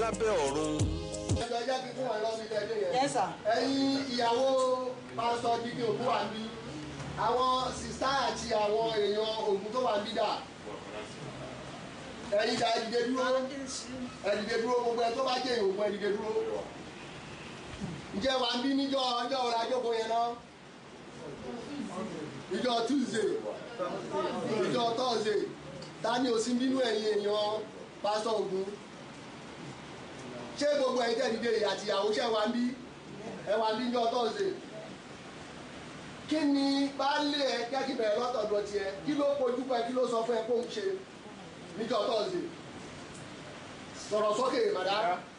lábẹ́ ọ̀run. ẹjọ jẹ́ kí fún wọn lọ́sí tẹ́lẹ̀ yẹn. Yes, sir. ẹ̀yin ìyàwó pásítọ̀ dídí òkú wà ní àwọn sìstá àti àwọn èèyàn ògùn tó wà nídà ẹ̀yin dá ẹ̀dìdẹ dúró ẹ̀dìdẹ dúró gbogbo ẹ̀ tó bá jẹ́ ìhòògùn ẹ̀dìdẹ dúró ǹjẹ́ wà ń bí níjọ́ ọjọ́ ọ̀la jókòó yẹn náà ìjọ tuesday ìjọ thursday ta ni ò sí bínú ẹ̀yin èèyàn pásítọ̀ ògùn ṣé gbogbo ẹ̀yin tẹ́ dìde àti ìyàwó ṣe wà ń bí ẹ wà ń bí níjọ́ thursday kí ni baálé ẹ kẹ́kì bẹ̀rẹ̀ lọ́tọ̀ọ̀dọ̀ tiẹ̀ kí ló pojú pẹ́ kí ló sọ fún ẹ kó ń ṣe níjọ́ thursday sọ̀rọ̀ sókè màdá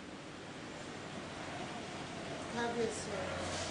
kábíyèsí o.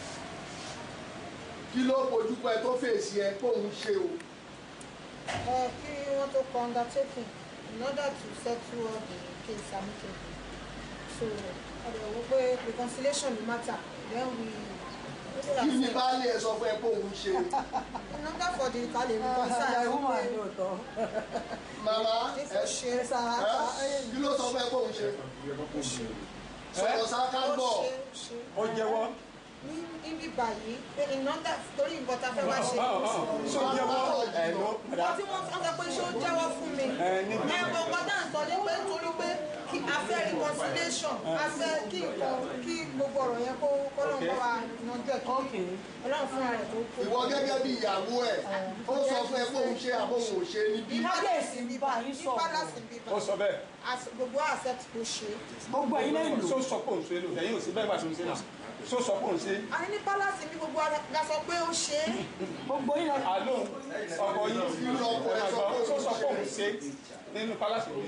kí ló pojú pẹ́ tó fèsì ẹ kó ń ṣe o ẹ kí wọ́n tó kọ undertaking in order to settle all the case amicably so ọ̀dọ̀ wo pé reconciliation dey matter then we kí ni baálé ẹ sọ fún ẹ kó ń ṣe in order for the ká lè reconcile ẹ wọ́n wà pé ní òótọ́. màmá ní ẹ kò ṣe ẹ sá ẹ kí ló sọ fún ẹ kó ń ṣe sọ̀rọ̀ sáká ó gbọ́ ṣe ó ṣe ó jẹ́wọ́ ní ibi báyìí pé in order torí nǹkan tá a fẹ́ wá ṣe ṣó jẹ́wọ́ ẹ̀ ló padà wọ́n tí wọ́n sọ pé ṣé ó jẹ́wọ́ fún mi Ẹ, níbi- ẹ mọ̀ nǹkan tá à ń sọ ní pé nítorí pé kí a fẹ́ reconciliation a fẹ́ kí nǹkan kí gbogbo ọ̀rọ̀ yẹn kó kọ́lọ́n bá wa yanjú ẹ̀ kí Okay. ọlọ́run fúnra rẹ̀ tó kó. ìwọ gẹ́gẹ́ bí ìyàwó ẹ̀ ó sọ fún ẹ kó ń ṣe àbóhùn ò ṣe níbí Kábíyèsí ń bá yín sọ̀rọ̀. ní palace ń bíbá ó sọ bẹ́ẹ̀ As- gbogbo accept kó ṣe gbogbo ẹ̀yin lẹ́yìn lò. ṣó sọ pé òun ṣe lò ẹ̀yin ò sí bẹ́ẹ̀ bá ṣe ń ṣe náà ṣó sọ pé òun ṣe a ní ní palace bí gbogbo la sọ pé ó ṣe é gbogbo yín lẹ́yìn. àlọ́ ọkọ yìí ṣó sọ pé òun ṣe nínú pálásì yìí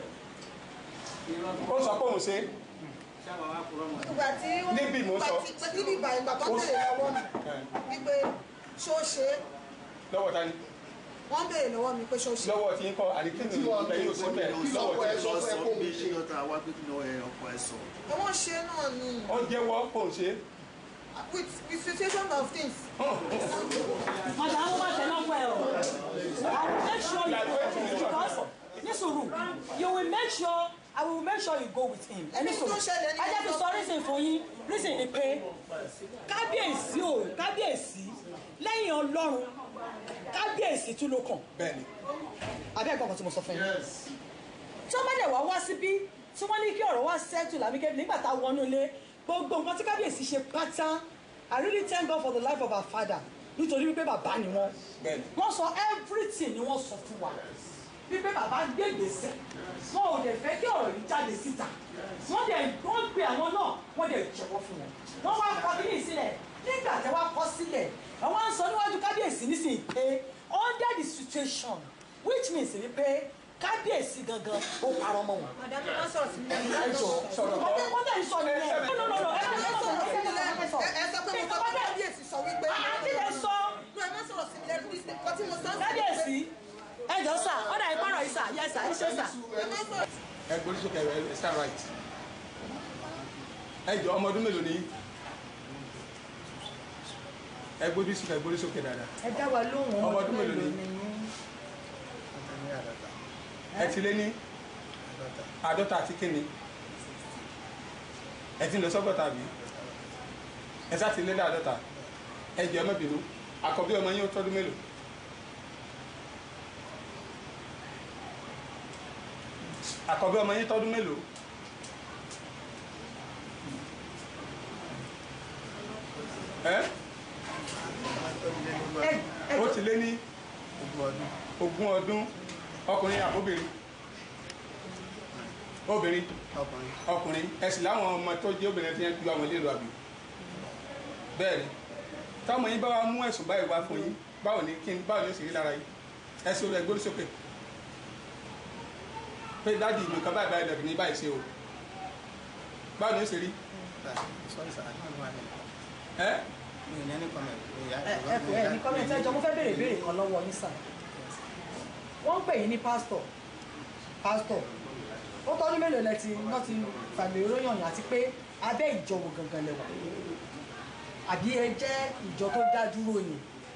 ó sọ pé òun ṣe ìgbà tí wọ́n Níbí mo sọ. ìgbà tí pé níbi ìgbà ìgbà tó Ó béèrè sọ. lọ́wọ́ mi wípé ṣó ṣe é lọ́wọ́ ta ni wọ́n béèrè lọ́wọ́ mi pé ṣó ṣe é lọ́wọ́ tí ń kọ́ àdìkínì lẹ́yìn ò sí bẹ́ẹ̀ lọ́wọ́ tí sọ fún ẹ kó ń ṣe wọ́n ṣe é náà ni ó jẹ́wọ́ kó ń ṣe with with situation of things Màdà àwọn máa tẹ̀lé ọkọ ẹ̀ o. I will make sure you go with him because ní sùúrù you will make sure I will make sure you go with him. Ẹni Ẹni tó sùúrù. ṣẹlẹ̀ ní Ẹ jẹ́ kí n sọ ọjọ́- reason fún yín reason ni pé kábíyèsí o kábíyèsí lẹ́yìn ọlọ́run kábíyèsí tún ló kàn. bẹ́ẹ̀ ni Abẹ́ ẹ̀gbọ́n kan tí mo sọ fún yín. tí wọ́n bá dẹ̀ wá wá síbí tí wọ́n ní kí ọ̀rọ̀ wá settle làmíkẹ́ nígbà tá a wọnú ilé gbogbo nǹkan tí kábíyèsí ṣe pátá I really thank God for the life of our father nítorí wípé bàbá ni wọ́n Bẹ́ẹ̀ni. wọ́n sọ everything ni wọ́n sọ fún wa wípé bàbá gbé ìgbésẹ̀ wọn ò dẹ̀ fẹ́ kí ọ̀rọ̀ yìí jáde síta wọ́n dẹ̀ wọ́n pe àwọn náà wọ́n dẹ̀ jẹ́wọ́ fún wọn wọ́n wá kọ kíní sílẹ̀ nígbà tí wọ́n kọ sílẹ̀ àwọn á sọ níwájú kábíyèsí nísìnyí pé under the situation which means wípé kábíyèsí gangan ó parọ́ mọ́ wọn. madam ẹ má sọ̀rọ̀ sí mi lẹ́nu ẹ jọ sọ̀rọ̀ wọ́n tẹ̀ wọ́n tẹ̀ ń sọ nìyẹn. no no no no ẹ má ẹ sọ̀rọ̀ sọ̀rọ̀ sí mi ẹ lẹ́nu má sọ̀rọ̀ ẹ sọ pé mo sọ pé kábíyèsí sọ wípé àti lè sọ no ẹ má sọ̀rọ̀ sí mi lẹ́nu bí nǹkan tí mo sọ sí kábíyèsí ẹ jọ sà ọ̀dà ìpàrọ̀ yìí sà yẹ sà ẹ ṣe sà. ẹ má sọ̀rọ̀ ẹ gbórí sókè ẹ ẹ stand right ẹ jọ ọmọ ọdún mélòó ni yín? ẹ gbórí sókè ẹ gbórí sókè dáadáa ẹ dá wa lóhùn Ọmọ ọdún mélòó ni? ẹ ti lé ní àádọ́ta àti kíni ẹ ti lọ sọ́gọ́ta bí ẹ sá ti lé ní àádọ́ta ẹ jẹ́ ọmọ bínú àkọ́bí ọmọ yín ó tọ́dún mélòó àkọ́bí ọmọ yín tọ́dún mélòó ẹ ó ti lé ní ogún ọdún ọkùnrin àbóbìnrin obìnrin ọkùnrin ẹsìn láwọn ọmọ tó jẹ́ obìnrin tí wọ́n ju àwọn ilé ìlú àbí bẹ́ẹ̀ ni táwọn yín bá wa mú ẹ̀sùn báyìí wá fún yín báwo ni kí n báwo ni ó sì rí lára yín ẹsìn olú ẹgbẹ́ sókè pé dáàdi ìlú kan báyìí báyìí lọ́dún ní báyìí ṣe o báwo ni ó sì rí ẹ ẹ ẹ kò ẹ ní kọ́mẹ̀ntì ẹjọ́ mo fẹ́ béèrè béèrè kan lọ́wọ́ yín sà wọ́n ń pè yín ní pásítọ̀ pásítọ̀ ó tọ́jú mélòó lẹ ti wọ́n ti fàmì ìròyìn yàn àti pé abẹ́ ìjọ wo gangan lẹ wà àbí ẹ jẹ́ ìjọ tó dá dúró ni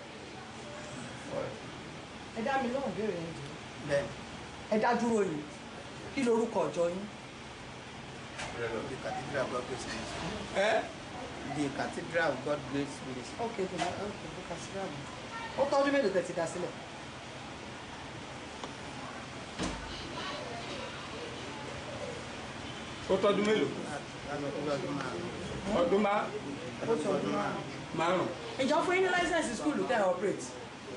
ẹ dá mi lóhùn béèrè yẹn jù ẹ dá dúró ni kí lorúkọ ọjọ́ yín The Cathedral of God Grace Ministry. ẹ The Cathedral of God Grace Ministry. ok ok ok ok kàṣírà mi ó tọ́jú mélòó tẹ̀ ti dá sílẹ̀. ó tọdún mélòó Láti ọdún ọdún márùn-ún. ọdún má Ọdún ọdún márùn-ún. márùn ìjọ fún yín ní láísẹ̀nsì skúlù tẹ̀ ẹ́ operate.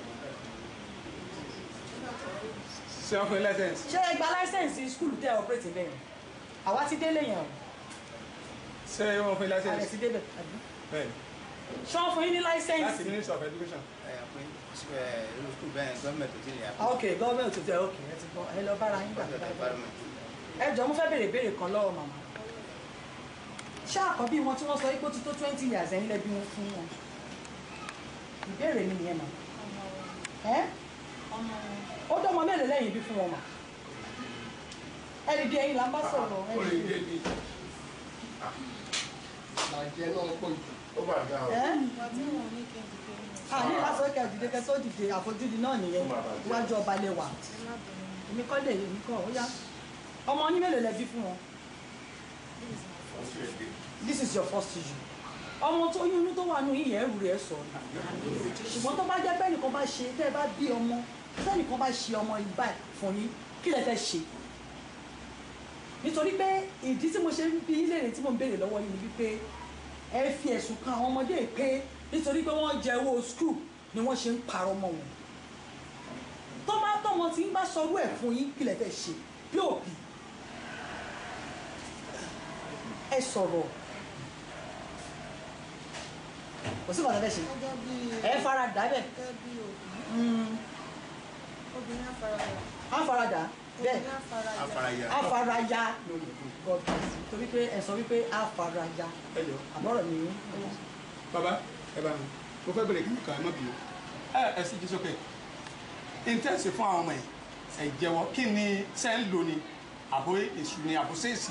ṣé wọn fún yín lẹ́sẹ̀nsì ṣé ẹ gba láísẹ̀nsì skúlù tẹ̀ ẹ́ operate bẹ́ẹ̀ ni àwa ti délé yẹn o ṣé wọn fún yín àrẹ ti lẹ́sẹ̀nsì débẹ̀ àbí. bẹ́ẹ̀ ṣé wọ́n fún yín ní láti láísẹ̀nsì. ministry of education Ẹ pé ẹ irú skul bẹ́ẹ̀ gọ́ọ̀mẹ̀ntì ò tí ì yà. ok gọ́ọ̀mẹ̀ntì tó tẹ ok ẹ ti gbọ́ ẹ lọ bára yín gbà Budget environment. ẹ jọ mo fẹ́ béèrè béèrè kan lọ́wọ́ màmá ṣé àkọ́bí wọn tí wọ́n sọ pé ó ti tó twenty years ẹ̀yin lẹ́bí wọn fún wọn ìbéèrè mi nìyẹn mà ẹ́ ó dọ́mọ mélòó lẹ́yìn bí fún wọn mà ẹ dìde ẹ̀yin là ń bá sọ̀rọ̀ ẹ ó lè dìde dé di bàjẹ́ náà pọ̀ jù. ẹ́ ìgbà tí wọn ò ní kí n dìde ní à ní lásán kẹ́ dìde kẹ́ tó dìde àfojúdi náà nìyẹn iwájú ọba lè wà ẹ má bẹ̀rẹ̀ ní èmi kọ́ lè èmi kọ́ ó yá ọmọ yín mélòó lẹ́bí fún wọn this is your first issue ọmọ tó yún inú tó wà nù yín yẹn ẹrù rẹ̀ sọ ni ṣùgbọ́n tó bá jẹ́ pé ẹnìkan bá ṣe tẹ́ ẹ bá bí ọmọ tẹ́ ẹnìkan bá ṣe ọmọ yìí báyìí fún yín kí lẹ fẹ́ ṣe nítorí pé ìdí tí mo ṣe ń bí yín léèrè tí mo ń béèrè lọ́wọ́ yín ni wípé ẹ fi ẹ̀sùn kan àwọn ọmọdé pé nítorí pé wọ́n jẹ owó skul ni wọ́n ṣe ń parọ́ mọ́ wọn tó bá tọ́mọ tí ń bá sọrú ẹ̀ fún yín kí lẹ fẹ́ ṣe bí òbí ẹ sọ̀rọ̀ kò sí bàtà fẹ́ ṣe gẹ́gẹ́ bí ẹ fara dà bẹ́ẹ̀ gẹ́gẹ́ bí òbí obìnrin afárayà á fara dà bẹ́ẹ̀ obìnrin afárayà Afárayà. á fara ya God bless you. torí pé ẹ sọ wípé á fara ya ẹ jọ àbọ̀rọ̀ ni baba ẹ bá mi mo fẹ́ bẹ̀rẹ̀ kíkà ẹ má bìí ẹ ẹ sì jí sókè intense fún àwọn ọmọ yìí ẹ jẹ́wọ́ kí ni ṣe ń lò ní àbò èṣù ni àbò ṣèèṣì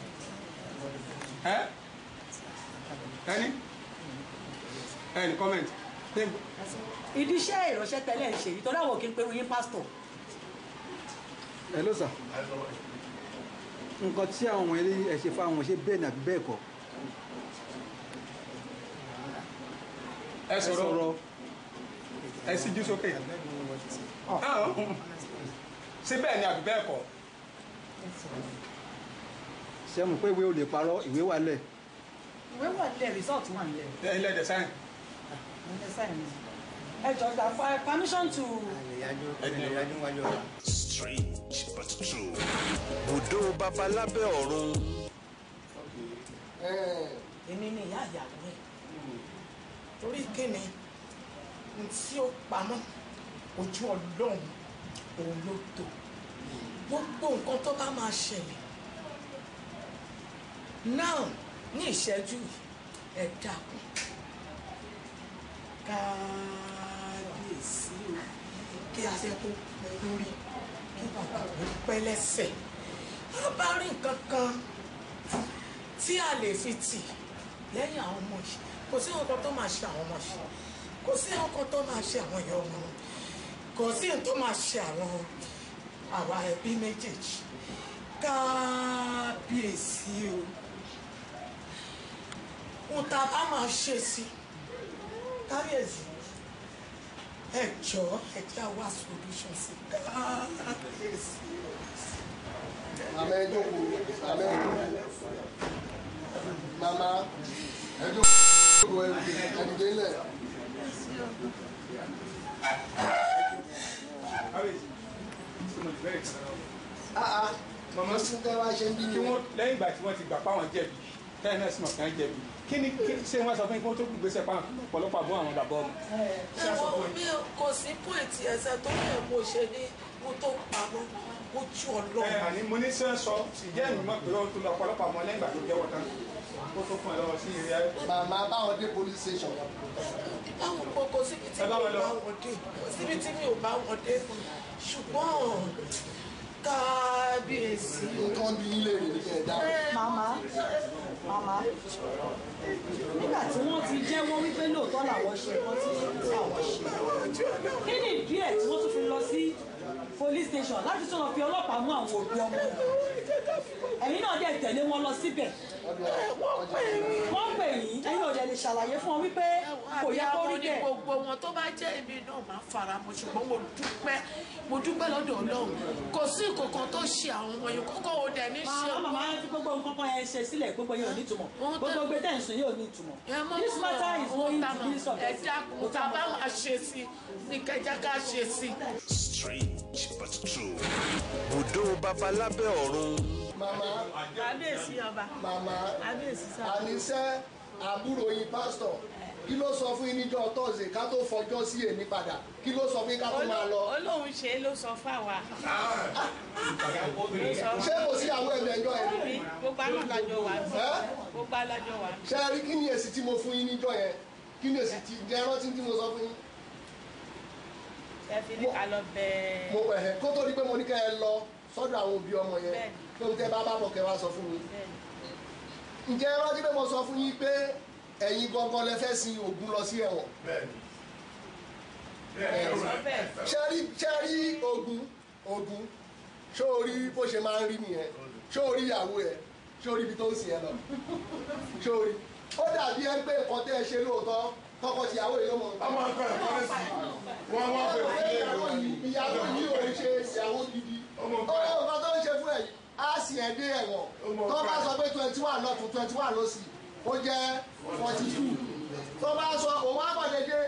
ẹ ẹni ẹni comment ìdí iṣẹ́ ìránṣẹ́ tẹ́lẹ̀ ń ṣe yìí torí àwọn òkè ń pe oyin pásítọ̀ hello sir nǹkan tí àwọn ọmọ ilé ẹ ṣe fáwọn ṣe bẹ́ẹ̀ ni àbí bẹ́ẹ̀ kọ́ ẹ ẹ sọ̀rọ̀ sọ̀rọ̀ ẹ sì jí sókè I beg you what is it? Ah, ṣé bẹ́ẹ̀ ni àbí bẹ́ẹ̀ kọ́ ṣe mọ̀ pé ìwé ò lè parọ́ ìwé wà lẹ̀ ìwé wà nílẹ̀ result wà nílẹ̀ ẹ ilẹ̀ ẹ̀dẹ̀ sáyẹn ẹ sáyẹn ẹ jọ gba for permission to Àlèyájú àlèyájú wájú ọ̀la. Strange but true. bùdó babalábẹ́ ọ̀run èmi ni ìyá ìyàwó ẹ̀ torí kíni n tí ó pamọ́ ojú ọlọ́run òun ló tó gbogbo nǹkan tó bá máa ṣẹlẹ̀ náà ní ìṣẹ́jú yìí, ẹ dákun kábíyèsí o kí adé tó pẹ́ lórí kí bàbá mi pẹ́ lẹ́sẹ̀ a bá rí nǹkan kan tí a lè fi tì lẹ́yìn àwọn ọmọ yìí kò sí nǹkan tó máa ṣe àwọn ọmọ yìí kò sí nǹkan tó máa ṣe àwọn ìyá ọmọ wọn kò sí nǹkan tó máa ṣe àwọn àwa ẹbí méjèèjì kábíyèsí o ohun tá a bá máa ṣe sí kábíyèsí ẹ jọ ẹ jẹ́ àwa solution sí kábíyèsí màmá ẹ jókòó màmá ẹ jókòó màmá ẹ jókòó ẹ dìde ńlẹ̀. Ah, ah. mama sí tẹ́ wá ṣe ń bí kí ni wọ́n lẹ́yìn ìgbà tí wọ́n ti gbà páwọn jẹ̀bi tẹ́lẹ̀ náà sì mọ̀ kàn jẹ̀bi kí ni kí ṣé wọ́n sọ fún yín kó tó kú gbèsè pa ọ̀pọ̀lọpọ̀ àbọ̀ àwọn bàbá ọmọ. ẹ̀wọ̀n mi kò sí pọ́ìntì ẹsẹ̀ tó yẹ kó ṣe ní kó tó pamọ́ ojú ẹ ọlọ́run. àní mo ní sẹ́ sọ ìjẹ́ ìlú mọ̀ pé ó tún lọ ọ̀pọ̀lọpọ̀ àmọ́ lẹ́yìn ìgbà tó jẹ́wọ́ tán kó tó fún ẹ lọ́wọ́ sí ìrìn ayé. màmá báwọn dé police station báwo kò kò síbi tí Ẹ mi bá ò wọn lọ. bá wọn dé kò síbi tí mi ò bá wọn dé ṣùgbọ́n kábíyèsí. nǹkan bí yín léèrè ní kẹ̀ẹ́dá. màmá màmá nígbà tí wọ́n ti jẹ́wọ́ wípé lóòótọ́ làwọn ṣe nǹkan tí àwọn ṣe kí ni ìdí ẹ̀ tí wọ́n tún fi lọ sí police station láti tún lọ fi ọlọ́pàá mú àwọn òbí ọmọ ẹ̀yin náà dẹ̀ tẹ̀lé wọn lọ síbẹ̀ wọ́n pè yín ẹ̀yin ò dẹ̀ lè ṣàlàyé fún wọn wípé kò yẹ kó rí ní bẹ́ẹ̀ gbogbo wọn tó bá jẹ́ èmi náà máa fara mọ́ ṣùgbọ́n mo dúpẹ́ mo dúpẹ́ lọ́dọ̀ ọlọ́run kò sí nǹkan tó ṣe àwọn ọmọ yìí kókó ò dẹ̀ ní ṣe màmá màmá fi gbogbo nǹkan kan yẹn ṣe sílẹ̀ gbogbo yẹn ò ní ìtumọ̀ Wọ́n tẹ́- gbogbo gbé tẹ̀sán yóò ní ìtumọ̀ this matter is going to be ẹ subject dákun tá a bá máa ṣe sí ní kẹjá ká ṣe sí. Strange but true. bùdó babalábẹ́ ọ̀run màmá kábíyèsí ọba màmá kábíyèsí sá. àníṣe àbúrò yín pásítọ̀ kí ló sọ fún yín níjọ́ tọ́sídẹ̀ẹ́ ká tó fọjọ́ sí èmi padà kí ló sọ fún yín ká tó máa lọ. olóhùn ṣe é ló sọ fáwa. ṣé kò sí àwọn ẹ̀mí ẹ̀jọ́ ẹ̀ bí gbogbo àná lájọ wà ní. Ẹ́? gbogbo alájọ wà ní. ṣe rí kí ni èsì tí mo fún yín níjọ́ yẹn kí ni èsì tí jẹ́ rántí tí mo sọ fún yín. ẹ fi ní ká lọ bẹ́ẹ̀. mo ẹ̀hẹ̀ kó tó di pé mo ní kẹ́ ẹ lọ sọ́dọ̀ àwọn òbí ọmọ yẹn Bẹ́ẹ̀ni. tó ń tẹ́ bá bá bọ̀ kẹ́ wá sọ fún mi. bẹ́ẹ̀ ǹjẹ́ ẹ rántí pé mo sọ fún yín pé ẹ̀yin gangan lẹ fẹ́ sin Ògún lọ sí ẹ̀wọ̀n. ni sọ bẹ́ẹ̀. ṣẹ́rí ṣẹ́rí Ògún Ògún ṣó o rí bó ṣe máa ń rí nìyẹn ṣó o rí ìyàwó ẹ ṣó o rí ibi tó ń sìn ẹ lọ ṣó o rí ó dàbí ẹ pé nǹkan tẹ́ ẹ ṣe lóòótọ́ tọkọ tìyàwó yìí ló mọ̀ nǹkan. ọmọ nǹkan ẹ̀kọ́ ní sí wọ́n wọ́n fẹ́ fi lé ìyàwó ìwà yìí ìyàwó yìí ò ń ṣe ìyàwó gidi Ọmọ ó nǹkan ẹ̀. yẹ nǹkan tó ń ṣe fún ẹ yìí á sì ẹ dé ẹ̀wọ̀n Ọmọ tó nǹkan bá ẹ̀. sọ pé twenty one lọ́tún twenty one ló sì ó jẹ́ forty two tó bá sọ òun á pàdé dé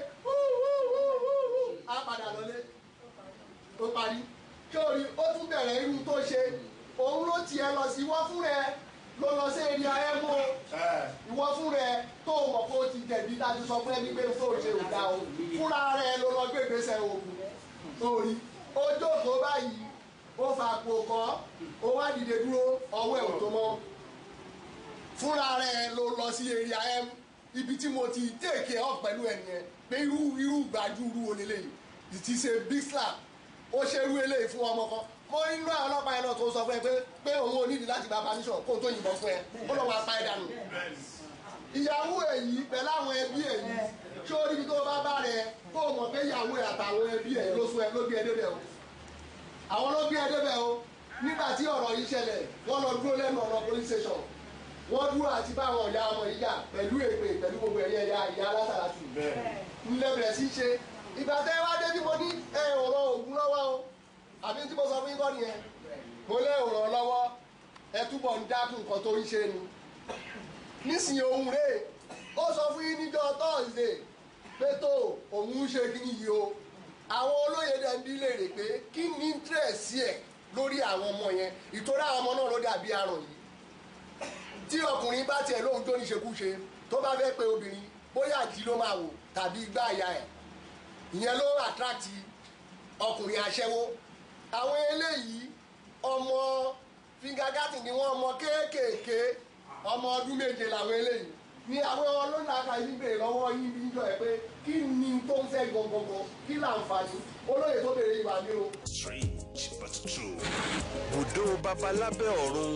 á padà lọlé ó parí sórí ó tún bẹ̀rẹ̀ irú tó ṣe òun ló tiẹ̀ lọ sí wọ́n fún rẹ ló lọ sí èrè ayé mú ìwọ fún rẹ tó o mọ̀ pé ó ti jẹ̀bi dájú sọ fún ẹni pé tó o ṣe ò dá o fúnra rẹ ló lọ gbé ìgbésẹ̀ oògùn sórí ó jókòó báyìí ó fa àpò kọ́ ó wá dìde dúró ọwọ́ ẹ̀ ò tó mọ́ fúnra rẹ ló lọ sí èrè ayé ibi tí mo ti take up pẹ̀lú ẹ̀ nìyẹn pé irú irú gbàjú irú wo lélẹ́yìí it is a big slap ó ṣe irú eléyìí fún ọmọ kan mo inú àwọn ọlọ́pàá yẹn náà tó sọ fún ẹ pé pé òun ò nídìí láti gba permission kó o tó yìnbọn fún ẹ ó lọ́ máa pa ẹ dànù. ìyàwó èyí pẹ̀lú àwọn ẹbí èyí ṣé ó níbi tó bá bá rẹ kó o mọ̀ pé ìyàwó ẹ àtàwọn ẹbí ẹ ló sún ẹ ló gbé ẹ débẹ̀ o àwọn ló gbé ẹ débẹ̀ o nígbà tí ọ̀rọ̀ yìí ṣẹlẹ̀ wọ́n lọ dúró lẹ́nu ọ̀nà police station wọ́n dúró àti bá àwọn ìyá ọmọ yìí jà pẹ̀lú èpè pẹ̀lú gbogbo ẹ̀yẹ ìyá ìyá alásàlátù ńlẹ̀ bẹ̀rẹ̀ sí í ṣe ìgbà tẹ́ wá dé bí mo ní ẹ ò rọ ògùn lọ́wọ́ o àbí tí mo sọ fún yín kọ́ nìyẹn mo lé ò ràn lọ́wọ́ ẹ túbọ̀ ń dákun nǹkan tó ń ṣe ni nísìnyí ohun rèé ó sọ fún yín níjọ́ tọ́sídẹ̀ẹ́ pé tó òun ń ṣe kí yìí o àwọn olóyè dẹ̀ ń bí léèrè pé kí ni interest ẹ̀ lórí àwọn ọmọ yẹn ìtòrí àwọn ọmọ náà ló dàbí aràn yìí tí ọkùnrin bá tiẹ̀ lóhun tó ní ṣekúṣe tó bá fẹ́ pe obìnrin bóyá àjí ló máa wò tàbí igbá àyà ẹ̀ ìyẹn ló attract ọkùnrin aṣẹ́wó àwọn eléyìí ọmọ fingagati ni wọ́n ọmọ kéékèèké ọmọ ọdún méje làwọn eléyìí ni àwọn ọlọ́nà àkàyí bèrè lọ́wọ́ yín bí jọ ẹ pé kí ni tó ń fẹ́ gangan kí láǹfààní olóyè tó bèrè ìwà mi o. Strange but true. bùdó babalábẹ́ ọ̀run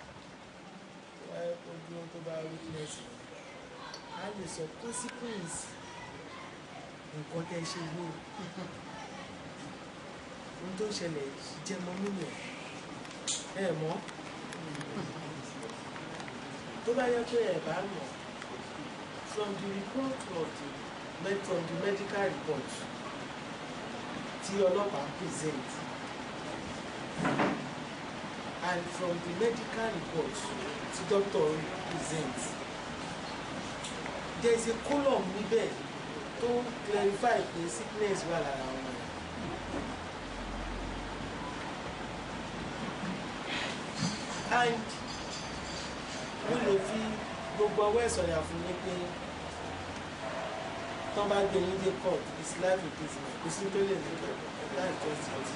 ojú tó bá witness a lè sọ consequence nǹkan tẹ́ ṣe yìí ohun tó ṣẹlẹ̀ jẹmọ nínú ẹ mọ̀ tó bá yẹ pé ẹ bá mọ̀ from the report of the med from the medical report tí ọlọ́pàá present and from the medical report tí doctor present there is a column níbẹ̀ tó clarify pé sickness wà lára wọn. and mo lè fi gbogbo ọwọ́ ẹ̀sọ̀yà fún yín pé tán bá gbé yín dé court is life imprisonment kò sí tó lè ní láì tó sí ọtí.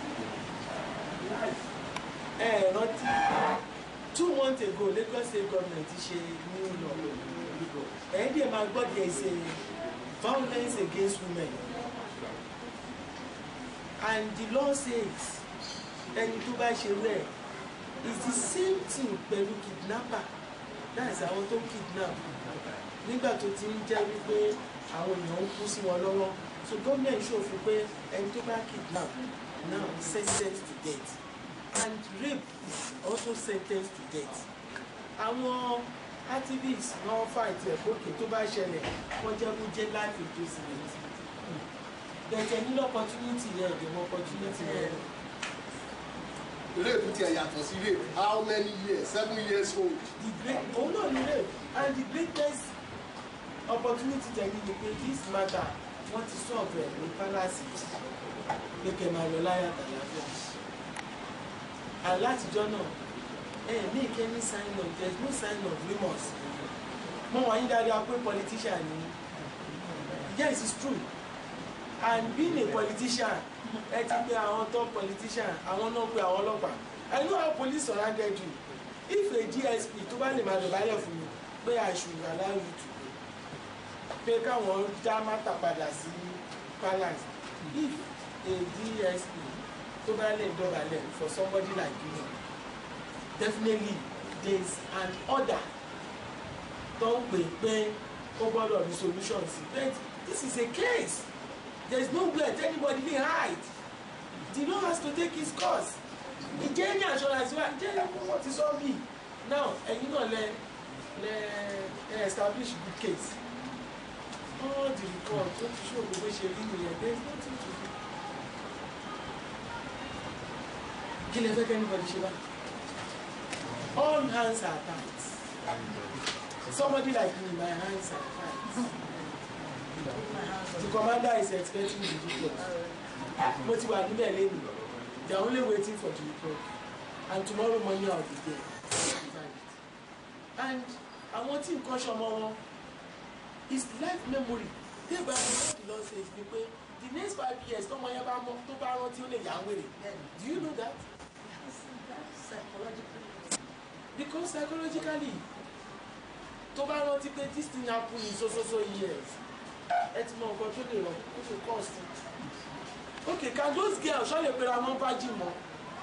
ẹ ẹ rántí two months ago Lagos state government ṣe new law ẹ̀yìn dẹ̀ máa gbọ́ there is a violence against women and the law says ẹni tó bá ṣe rẹ̀ it's the same thing pẹ̀lú kidnapper that's àwọn tó kidnap nígbà tó ti ń jẹ́ wípé àwọn èèyàn ń kú sí wọn lọ́wọ́ so gómìnà ṣòfin pé ẹni tó bá kidnap now is sentenced to death and rape is also sentenced to death àwọn activists náà fight ẹ̀ gòkè tó bá ṣẹlẹ̀ wọ́n jẹ́ kó jẹ́ life imprisonment bẹ̀tẹ̀ nílò opportunity yẹn ìdìbò opportunity yẹn rape tiẹ̀ yàtọ̀ sí rape how many years seven years old. the great òun náà ní rape and the greatest opportunity tẹ̀lé ni pé this matter wọ́n ti solve ẹ̀ ní palace pé kẹ́ máa lọ láyà tàlàfíà and látijọ́ náà ẹ make any sign of there is no sign of remorse mo wà yín dáadáa pé politician ni yes it's true and being a politician ẹ ti pe àwọn top politician àwọn náà pe àwọn ọlọ́pàá i know how police surrounded you if a dsp tó bá lè máa dọ̀bálẹ̀ fún mi pé i should allow you to go pé káwọn dá mátà padà sí palace if a dsp tó bá lè dọ̀bálẹ̀ for somebody like you definitely there is an order tó ń pè pé ó gbọ́dọ̀ ní solution sí but this is a case there is nowhere that anybody dey hide the law has to take its course ìjẹ́ ní assurance wa ìjẹ́ ní wọ́n ti sọ bí now ẹ̀yin náà lẹ lẹ ẹ establish good case all the report ó ti show gbogbo ṣe rí nìyẹn there is nothing to do kí lè fẹ́ kẹ́ anybody ṣe bá all hands are tight somebody like me my hands are tight the commander is expecting the report mo ti wà níbẹ̀ lẹ́nu they are only waiting for the report and tomorrow morning i will be there and àwọn tí nǹkan ṣọmọ wọn is life memory dey by what the law says ni pé the next five years tọmọ yẹn bá mọ tó bá rántí ó lè yà á wèrè do you know that because psychologically tó bá rántí pé this thing happen in so so so years ẹ ti mọ nǹkan tó lè rọ ó ṣe cost okay can those girls ṣọ́ lè pera wọn bá jì mọ́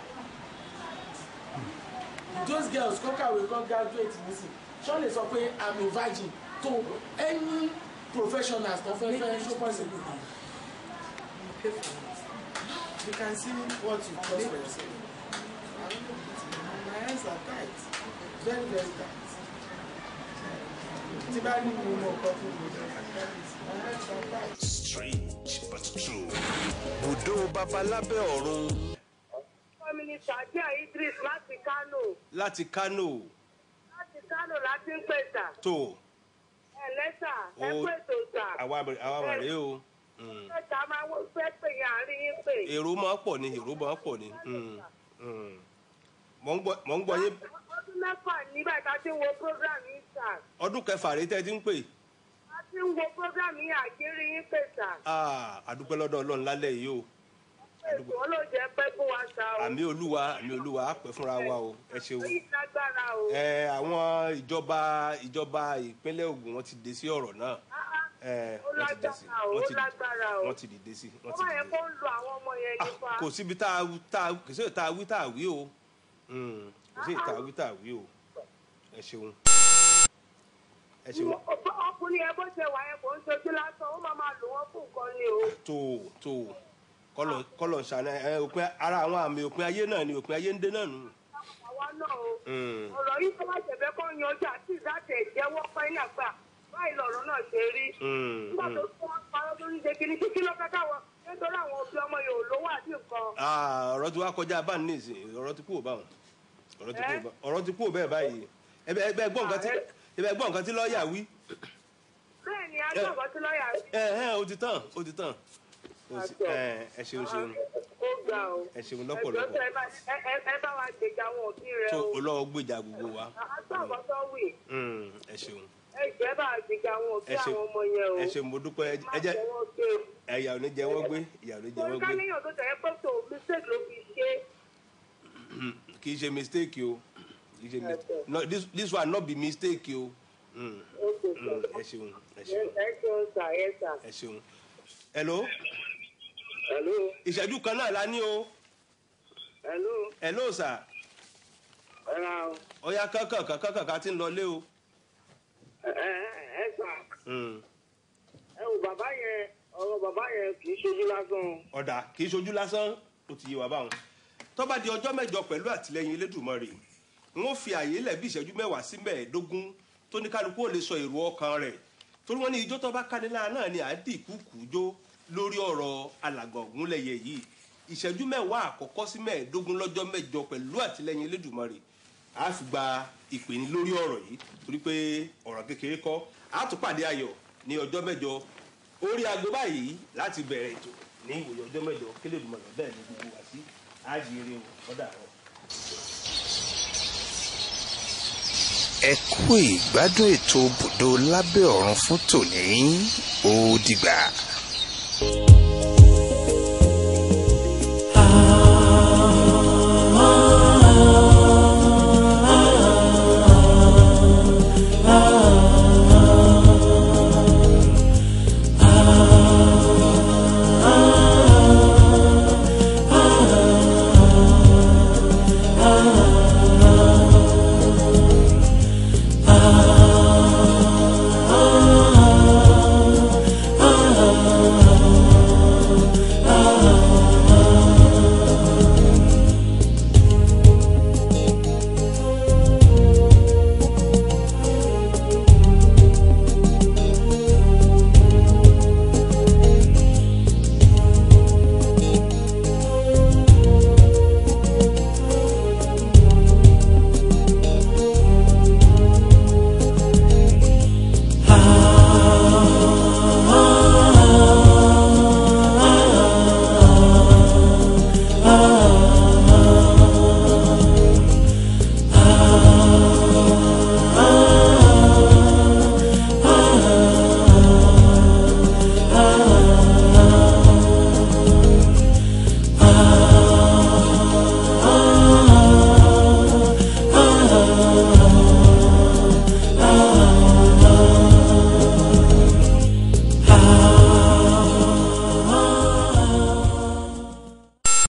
those girls kọ́ kàwé kan graduate nísìn ṣọ́ lè sọ pé i'm a virgin to any professionals tó fẹ́ fẹ́ show possible you can see what you cost for yourself my hands are tight very very tight tí bá ní mo mọ nǹkan tó lè my hands are tight. Strange but true. bùdó babalábẹ́ ọ̀run Kọ́mínísà Àjíà Idris láti Kánò. láti kánò Láti Kánò láti ń pèsà. tó Ẹ lẹ́sà, ẹ Ó- pèsè sà. àwa àwa mà rèé o. Mm. Pẹ̀sà máa wọ́n fẹ́ pè yín àárín yín pè. èrò máa ń pọ̀ ni èrò máa ń pọ̀ ni Mm. Mm. mò ń gbọ́ mò ń gbọ́ yín Ọdún mẹ́fà nígbà tá a ti ń wo program yín sà. ọdún kẹfà rèé tẹ́ ẹ ti ń pè A ti ń wo program yín àgírí yín pèsà. Ah, àdúpẹ́ lọ́dọ̀ ọlọ́run lálẹ́ yìí o Ètò ọlọ́jẹ́ pẹ́ fún wa sà o. àmì olúwa àmì olúwa á pẹ́ fúnra wa o ẹ ṣeun. Oyin lágbára o. ẹ àwọn ìjọba ìjọba ìpínlẹ̀ Ògùn wọ́n ti dé sí ọ̀rọ̀ náà ẹ Ó wọ́n ti dé sí lágbára o, ó wọ́n ti lágbára o. wọ́n ti dìde sí wọ́n Wọ́n ti máa yẹ dìde kó ń lo àwọn ọmọ yẹn nípa. kò síbi tá a tá a kò sí tá a wí tá a wí o Mm, kò sí tá a wí tá a wí o ẹ ṣeun ẹ ṣeun Ọkùnrin yẹn bó ṣe wà yẹn kò ń ṣojú lásán, ó máa máa lò wọ́n fún nǹkan ni o. tó tó kọlọ kọlọ ṣàná ẹ òpin ara àwọn àmì òpin ayé náà ni òpin ayé ń dé náà nù. Àwa náà o. Mm, ọ̀rọ̀ yìí tó bá ṣẹ̀fẹ̀ kọ́ yanjú àti ìdájẹ́ ìjẹ́wọ́ pẹ́ ní àgbà báyìí lọ̀rọ̀ náà ṣe rí. mm, nígbà tó mm. fún wọn parọ́ tó ń ṣe kiri kíkí ló fẹ́ káwọn nítorí àwọn òbí ọmọ yòó lówó àti nǹkan. Ah, ọ̀rọ̀ tí wàá kọjá bá ní ìsìn ọ̀rọ̀ ti kúrò báwọn ọ̀rọ̀ ti kúrò bá- ọ̀rọ̀ ti kúrò bẹ́ẹ̀ báyìí ẹbẹ ẹbẹ gbọ́ nǹkan tí ẹbẹ gbọ́ nǹkan tí lọ́ọ̀yà wí bẹ́ẹ̀ ni agbọ̀ngàn tí lọ́ọ̀yà rí. ẹ ẹ ó ti tán ó ti tán Ó ti- ẹ ẹ ṣeun ṣeun ó gbà o. ẹ ṣeun ẹjọ́ lọ́pọ̀lọpọ̀ tẹ ẹ bá- ẹ- ẹ- ẹ bá wa gbèjà àwọn òbí rẹ tó o. olówó gbèjà gbogbo wa àtọ̀kọ́ tó wì Mm, ẹ ṣeun ẹjọ́ ẹ bá wa gbèjà àwọn òbí ẹ ṣeun àwọn ọmọ yẹn o. ẹ ṣeun mo dúpẹ́ ẹ- ẹ jẹ́ wọ́n gbé o. ẹ̀yà ò ní jẹ wọ́n gbé ìyà ò ní jẹ torí wọ́n ká gbé níyàn tó tẹ̀ ẹ́ pé tó mistake ló fi ṣe é. kì í ṣe mistake o kì í ṣe mistake no this this one no be mistake o Mm, mm, ẹ ṣeun ẹ ṣeun ẹ ṣeun sà ẹ sà. ẹ ṣeun hello hello ìṣẹ́jú kan náà la ní o hello hello sir ẹ ra o. ọ̀ya kankan kankan kankan ti ń lọ lé o. ẹ ẹ ẹ sà Mm. ẹ wò bàbá yẹn ọ̀rọ̀ bàbá yẹn kì í ṣojú lásán. ọ̀dà kì í ṣojú lásán ó ti yé wa báwọn tó bá di ọjọ́ mẹ́jọ pẹ̀lú àtìlẹyìn elédùnmọ́rè wọ́n fi àyè lẹ̀ bí ìṣẹ́jú mẹ́wàá sí mẹ́ẹ̀ẹ́dógún tó ní kálukú ò lè sọ èrò ọkàn rẹ̀ torí wọ́n ní ijó tó bá kánilá náà ni àdìkúkú jó lórí ọ̀rọ̀ alàgbà ògúnlẹ̀yẹ yìí ìṣẹ́jú mẹ́wàá àkọ́kọ́ sí mẹ́ẹ̀ẹ́dógún lọ́jọ́ mẹ́jọ pẹ̀lú àtìlẹyìn elédùnmọ́rè a fi gba ìpè ní lórí ọ̀rọ̀ yìí torí pé ọ̀rọ̀ kékeré kọ́ a tún pàdé ayọ̀ ní ọjọ́ mẹ́jọ orí aago báyìí láti bẹ̀rẹ̀ ètò ní ìwòye ọjọ́ mẹ́jọ kélédùmarè bẹ́ẹ̀ ni gbogbo wá sí àjèrè ọ̀dà rẹ̀. ẹ kú ìgbádùn ètò bùdó lábẹ́ ọ̀run fún tòní ó dìgbà.